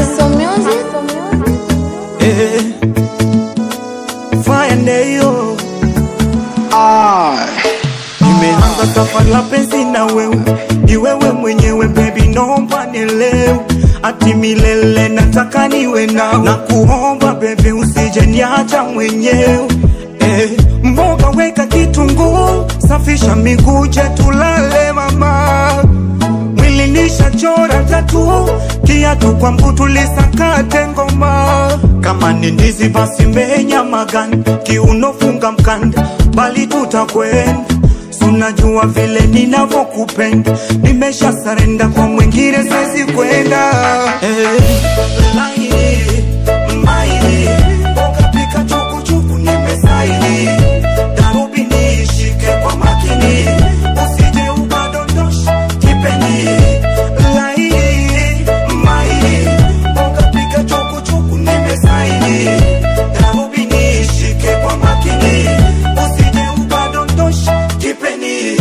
Axel Music. Eh, fire ndeyo nimeanza safari la penzi na wewe, ni wewe mwenyewe baby, naomba nielewe, ati milele nataka niwe nawe, na kuomba baby, usije niacha mwenyewe eh, mboga weka kitunguu, safisha miguu, je tulale mama mwili nishachora tatu, kiatu kwa mguu tulisakate ngoma. Kama ni ndizi basi menya maganda, kiuno funga mkanda, bali tutakwenda Sunajua vile ninavyokupenda, nimesha sarenda kwa mwingine, siwezi kwenda eh, laini, maini, mboga pika chukuchuku, nimesaini darubi nishike kwa makini, usije ukadondosha kipeni laini, maini, mboga pika chukuchuku, nimesaini darubi nishike kwa makini, usije ukadondosha kipeni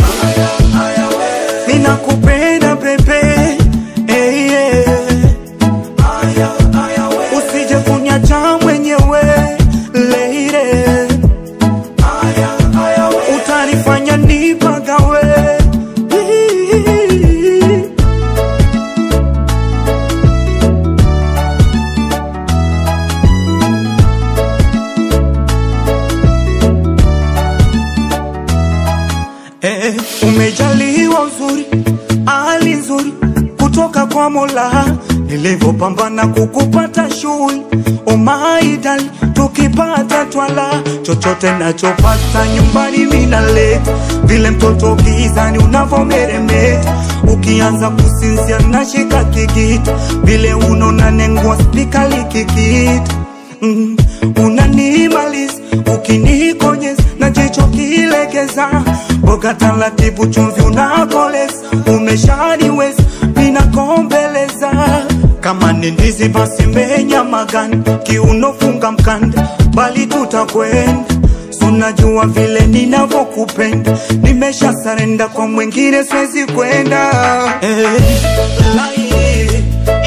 ninakupenda pepe hey, yeah. usije kunyacha mwenyewe leire utanifanya nipagawe Eh, umejaliwa uzuri, hali nzuri kutoka kwa Mola, nilivyopambana kukupata shughuli umaidali, tukipata twala, chochote nachopata nyumbani minaleta, vile mtoto gizani unavomeremeta, ukianza kusinzia nashika kikita, vile unona nengua spika likikita mm, unanimaliza ukinikonyeza na jicho kilegeza, boga taratibu, chumvi unakoleza, umeshaniweza ninakombeleza kama ni ndizi basi menya maganda, kiuno funga mkanda, bali tutakwenda Sunajua vile ninavyokupenda, nimesha sarenda kwa mwingine, siwezi kwenda eh, laini,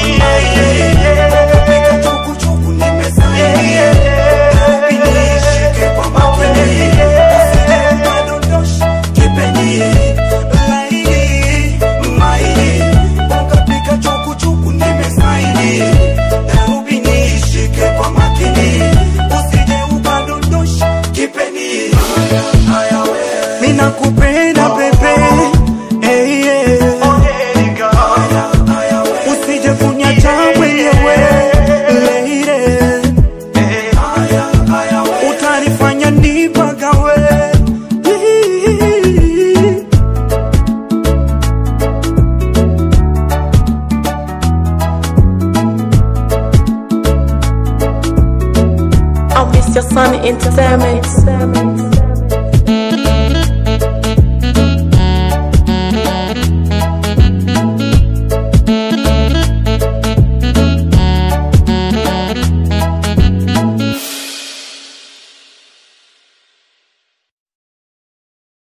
Pika chukuchuku, nimesaini. Darubi nishike kwa makini, usije ukadondosha kipeni. Laini, maini, ukapika chukuchuku, nimesaini. Darubi nishike kwa makini, usije ukadondosha kipeni. Ninakupenda pepe hey, yeah. Usije kunyacha mwenyewe leire utanifanya nipagawe I miss your son entertainment.